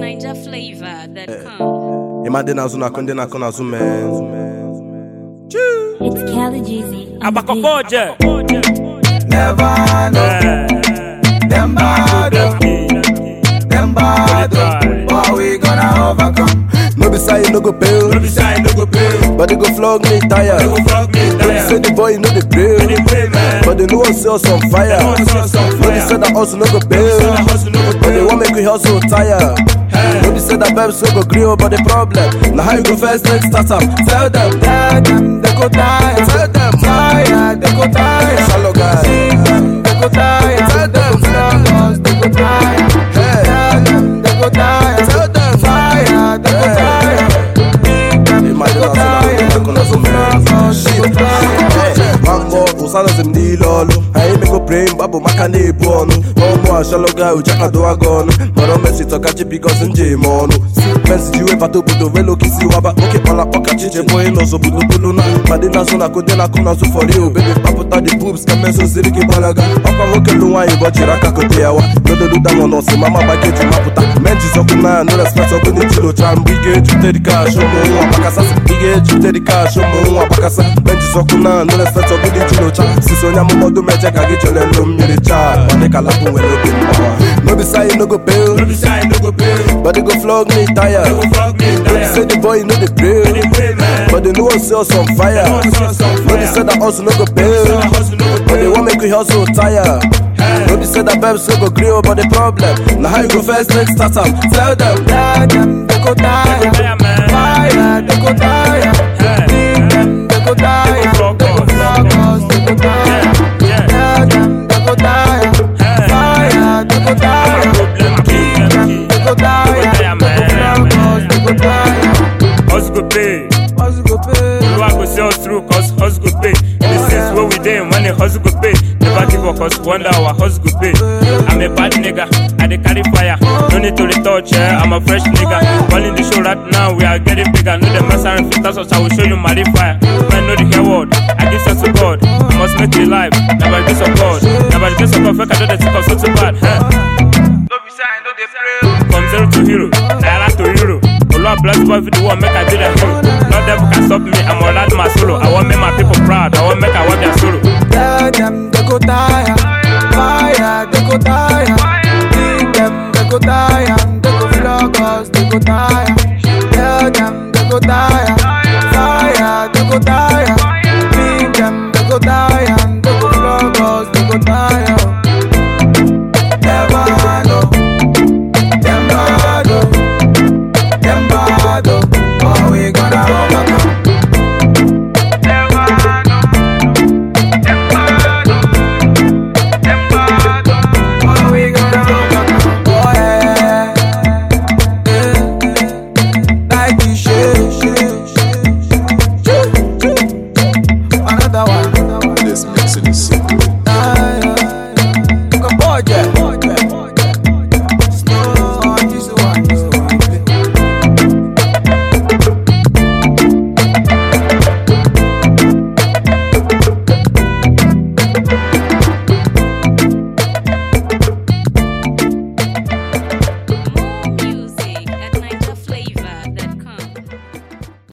Ninja flavor that come. ịma dị n'azụ na-akụ ndị na-akụ n'azụ mee It's Kelly Jeezy. on the Abakokoje. Never know them bad, oh, them bad, oh. but we gonna overcome. no be say you no go pay No be say I no go pay. but they go flog me tire They go flog me no be say tire. the boy no dey pray They pray, man. but they no wan see us on fire wan see us on no be fire. say that hustle no go pay say that hustle no go but they pay. wan make we hustle tire no be say that babes no go gree oh, but the problem na how you go first take start am tell them Tell them they go die, tell them fire, they go die. shallow guy See them, they go die. Tell them. They go flog us, they go die. Hey. Tell them they go die. Tell them. Fire, they go Hey. die. See them, they Imagine go us on die. a- on a- on a- They go flog us, they go die. Mambo usanazi m niile ọlụ anyị emego praying babụ maka na-ebu ọnụ ọmụ ashaloga ujakado aga ọnụ mara omesitọkachi bikos nje eme ọnụ pensi ji webata obodo velokisi waba oke kpala ọkachi chebe onye n'ọzọ bulubulu na ma dị n'azụ na kode na-akụ n'azụ fọri obebe kpapụta dị boobs ka meso siri gị gbalaga ọkwa nwoke lụ nwaanyị bọchiri aka kote ya wa nododuda nọ n'ọsị mama gbakeji mapụta menjizọkụ na no respect ọkụ n'echilocha mgbe ị ga-ejute dị kash ụmụ nwa gbakasa ị ga-ejute dị kash ụmụ nwa gbakasa menjizọkụ na no respect ọkụ n'echilocha sisi onye amụmọdụ meje ka gị chọrọ elu mmiri chaa ọdịkalapụ nwere obi mgbawa no be say you no go pay No be say I no go pay. but they go flog me tire They go flog me no be say tire. the boy no dey pray They pray, man. but they no wan see us on fire They wan see us on no be fire. say that hustle no go Say pay that hustle no go but they pay. wan make we hustle tire no be say that babes no go gree oh, but the problem na how you go first take start am tell them Tell them they go die. They go die, man. Fire, they go die. Hey. See them, they go die. They go They go flog flog us, they go die. Yeah. Tell them they go die. Hey. Fire, they go die. Problem key, See them, they go die. They go die, They go man. flog us, they go die. Hustle go pay. Hustle go pay. Oluwa go see us through cause hustle go pay. In the sense where we dey when the hustle go pay. Never give up cause wonder our hustle go pay. I'm a bad nigga, I dey carry fire. No need to retouch, yeah, I'm a fresh nigga. Calling the show right now, we are getting bigger. No the mess around filters us, I will show you my fire. Man, know the hair word, I give sense to God. I must make it live, never grace of God. Never grace of God, fake I do the think of so too bad. Huh? No be say I know they pray. From zero to hero, naira to euro. Oluwa bless boy for the one, make I do the hero. No devil can stop me, I'm all out my solo. I want make my people proud, I want make I want their sorrow. Tell them they go die. Fire, they go die. See them, they go die. They go flog us, they go die. Tell them they go die. Fire, they go die.